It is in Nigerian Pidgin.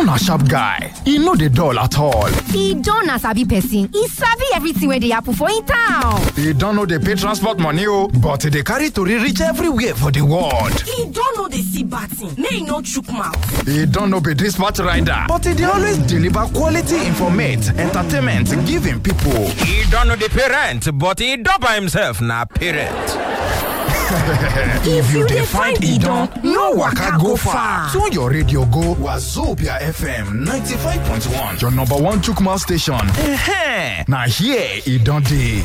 don na sharp guy e no dey dull at all e don na sabi person e sabi everything wey dey happen for im town e don no dey pay transport money o but e dey carry tori reach everywhere for di world e don no dey see bad thing make e no chook mouth e don no be dispatch rider but e dey always deliver quality informate entertainment give im pipo e don no dey pay rent but e don by himself na parent if you dey find idon no waka go far tune your radio go wazobia fm 95.1 your number one chook mouth station eh na here e don dey